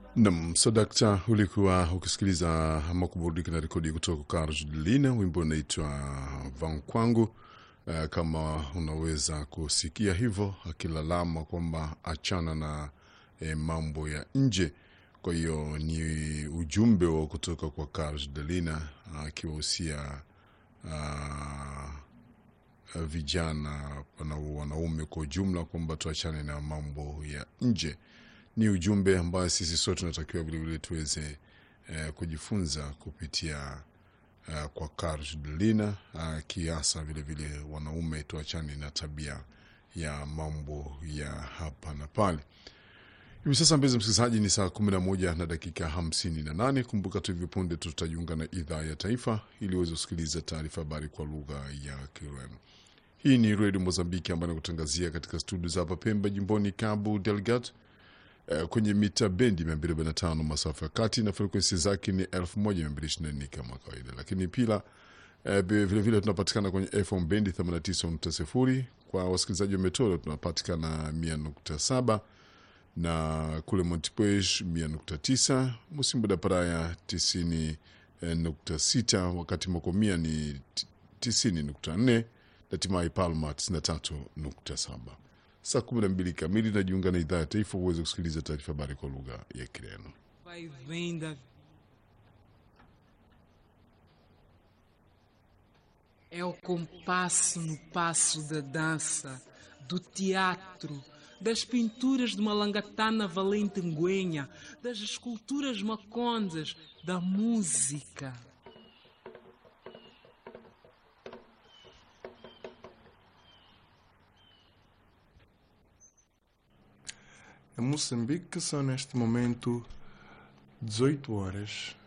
Nam sadakta, ulikuwa ukisikiliza ama kuburudika na rekodi kutoka kwa Arjulina, wimbo unaitwa Van Kwangu. Uh, kama unaweza kusikia hivyo akilalama kwamba achana na eh, mambo ya nje. Kwa hiyo ni ujumbe wa kutoka kwa Karj Delina akiwahusia uh, vijana na wanaume kwa ujumla kwamba tuachane na mambo ya nje. Ni ujumbe ambayo sisi sote tunatakiwa vilevile tuweze eh, kujifunza kupitia uh, kwa Karj Delina uh, kiasa vilevile wanaume tuachane na tabia ya mambo ya hapa na pale. Hivi sasa mpenzi msikilizaji, ni saa kumi na moja na dakika hamsini na nane. Kumbuka tu hivi punde tutajiunga na idhaa ya taifa ili uweze kusikiliza taarifa habari kwa lugha ya Kireno. Hii ni redio Mozambiki ambayo nakutangazia katika studio za hapa Pemba, jimboni Cabo Delgado, eh, kwenye mita bendi 245 masafa ya kati na frekuensi zake ni 1224 kama kawaida, lakini pia eh, vilevile tunapatikana kwenye FM bendi 89.0 kwa wasikilizaji wa Metoro tunapatikana 100.7 na kule Montepuez 100.9, Musimbo da Praia 90.6, wakati Mokomia ni 90.4 na Timai Palma 93.7. Saa 12 kamili najiunga na idhaa ya taifa uweze kusikiliza taarifa habari kwa lugha ya Kireno. Vai vem da É o compasso no passo da dança, do teatro, das pinturas de Malangatana Valentenguenha, das esculturas macondas, da música. Em Moçambique são neste momento 18 horas